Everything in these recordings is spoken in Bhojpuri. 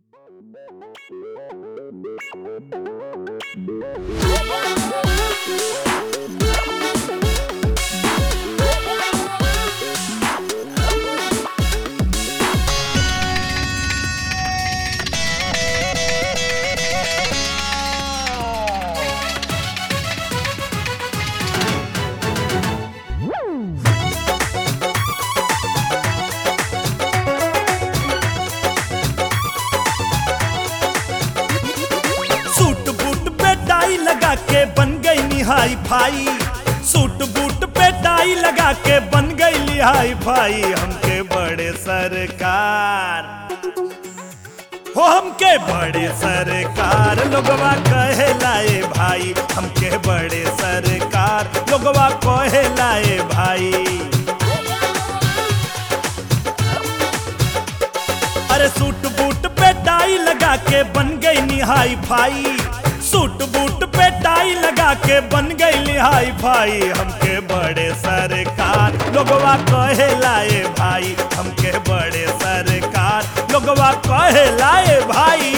सूट बूट पे टाई लगा के बन गई निहाई फाई सूट बूट पे टाई लगा के बन गई लिहाई फाई हमके बड़े सरकार हो हमके बड़े सरकार लोगवा कहे लाए भाई हमके बड़े सरकार लोगवा कहे लाए भाई अरे सूट बूट पे टाई लगा के बन गई निहाई फाई सूट बूट पे टाई लगा के बन गई निहाई फाई हमके बड़े सरकार लोगवा कहे लाए भाई हमके बड़े सरकार लोगवा कहे लाए भाई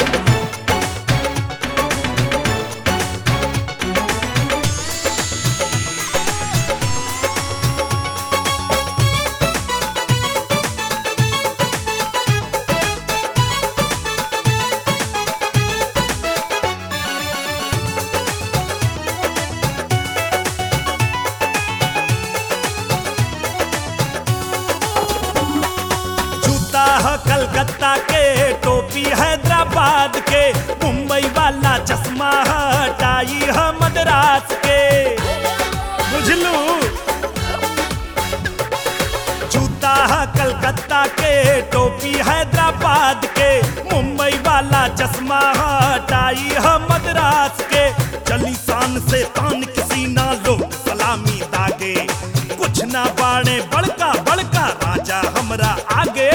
जूता है कलकत्ता के टोपी हैदराबाद के मुंबई वाला चश्मा है टाई है मद्रास के बुझलू जूता है कलकत्ता के टोपी हैदराबाद के मुंबई वाला चश्मा है टाई है मद्रास के चली शान से तान किसी ना लोग सलामी दागे कुछ ना बाणे बड़का बड़का राजा हमरा आगे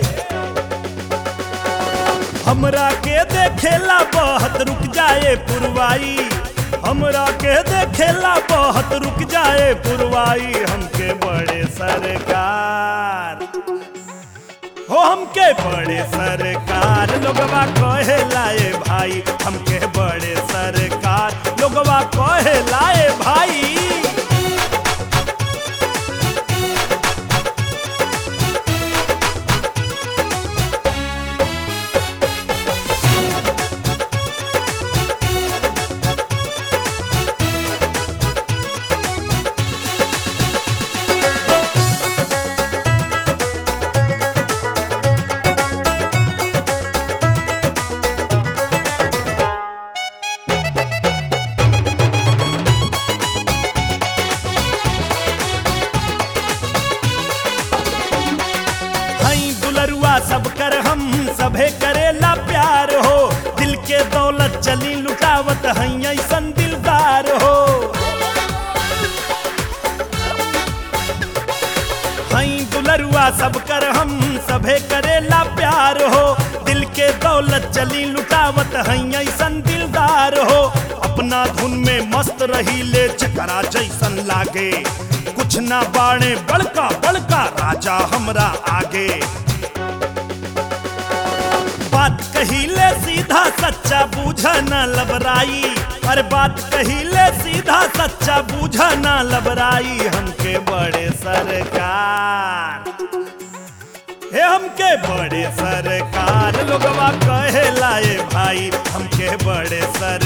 हमरा के देखेला बहुत रुक जाए पुरवाई हमरा के देखेला बहुत रुक जाए पुरवाई हमके बड़े सरकार हो हमके बड़े सरकार लोगवा कहे लाए भाई हमके बड़े सरकार लोगवा कहे लाए भाई हई दुलरुआ सब कर हम सभे करेला प्यार हो दिल के दौलत चली लुटावत हई ऐसन दिलदार हो हई दुलरुआ सब कर हम सभे करेला प्यार हो दिल के दौलत चली लुटावत हई ऐसन दिलदार हो अपना धुन में मस्त रही ले चकरा जैसन लागे कुछ ना बाणे बड़का बड़का राजा हमरा आगे बात कहिले सीधा सच्चा बूझ न लबराई अरे बात कहिले सीधा सच्चा बूझ न लबराई हमके बड़े सरकार हे हमके बड़े सरकार लोगवा कहे लाए भाई हमके बड़े सर